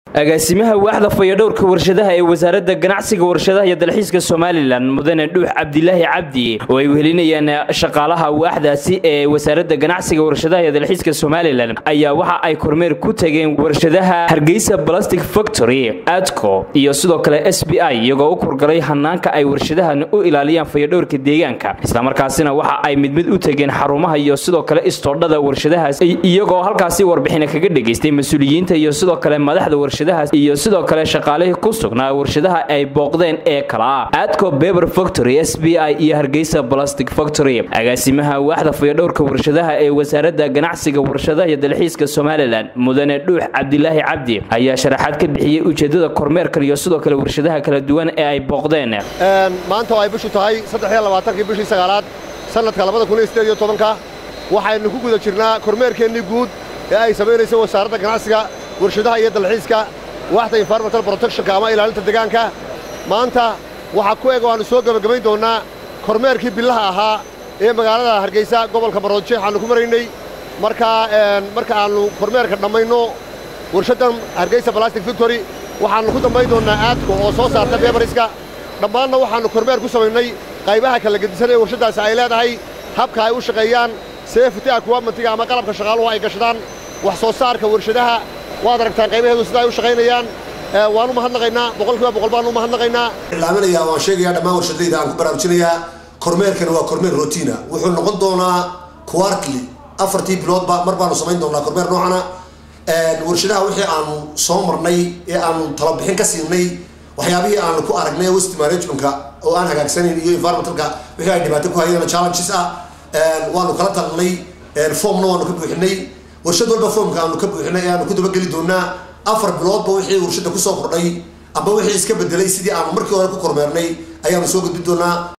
agaasimaha waaxda fayadhowrka warshadaha ee wasaaradda ganacsiga warshadaha iyo dalxiiska somalilan mudane dhuux cabdilaahi cabdi oo ay wehelinayaan shaqaalaha waaxdaasi ee wasaaradda ganacsiga warshadaha iyo dalxiiska somalilan ayaa waxa ay kormeer ku tageen warshadaha hargeysa plastic factory adco iyo sidoo kale s b i iyagoo u kurgalay hanaanka ay warshadahan u ilaaliyaan fayadhowrka deegaanka islamarkaasina waxa ay mid mid u tageen xarumaha iyo sidoo kale istoodhada warshadahaas iyagoo halkaasi warbixina kaga dhegaystay mas-uuliyiinta iyo sidoo kale madaxda warshadaha iyo sidoo kale shaqaalihii ku sugnaa warshadaha ay booqdeen ee kala ah adco beber factory s b i iyo hargeysa plastic factory agaasimaha waaxda fayadhowrka warshadaha ee wasaaradda ganacsiga warshadaha iyo dalxiiska somalilan mudane dhuux cabdilaahi cabdi ayaa sharaxaad ka bixiyey ujeedada kormeerkan iyo sidoo kale warshadaha kala duwan ee ay booqdeen maanta oo ay bishu tahay addexiyolabaatanki bishii sagaalaad sannadka labada kun iyo sideed iyo tobanka waxaynu ku guda jirnaa kormeerkeennii guud ee ay samaynayso wasaaradda ganacsiga warshadaha iyo dalxiiska waaxda environmental protectionka ama ilaalinta deegaanka maanta waxaa ku eg waannu soo gebagabayn doonnaa kormeerkii billaha ahaa ee magaalada hargeysa gobolka maroodjeex aannu ku maraynay markaa marka aannu kormeerka dhammayno warshaddan hargeysa balastic victory waxaannu ku dambayn doonnaa aadko oo soo saarta bebariska dhammaanna waxaannu kormeer ku samaynay qaybaha kala gedisan ee warshaddaasi ay leedahay habka ay u shaqeeyaan seefiti akuwamentiga ama qalabka shaqaaluhu ay gashadaan wax soo saarka warshadaha waad aragtaan qaybaheedu sida ay u shaqaynayaan waanu mahadnaqaynaa boqolkiiba boqol baanu mahadnaqaynaa ilaaminayaa waan sheegayaa dhammaan warshadayda aan ku baraarujinayaa kormeerkan waa kormeer rotiina wuxuu noqon doonaa quartly afartii biloodba mar baanu samayn doonaa kormeer noocana warshadaha wixii aanu soo marnay ee aanu talabixin ka siinay waxyaabihii aanu ku aragnay west managementka oo aan hagaagsanayn iyo environmentalka wixii ay dhibaato ku hayeen challenges ah waanu kala talinay formna waanu ka buuxinay warshad walba foomka aanu ka buuxinay ee aanu ku dabageli doonaa afar biloodba wixii warshadda kusoo kordhay amba wixii iska bedelay sidii aanu markii hore ku kormeernay ayaanu soo gudbin doonaa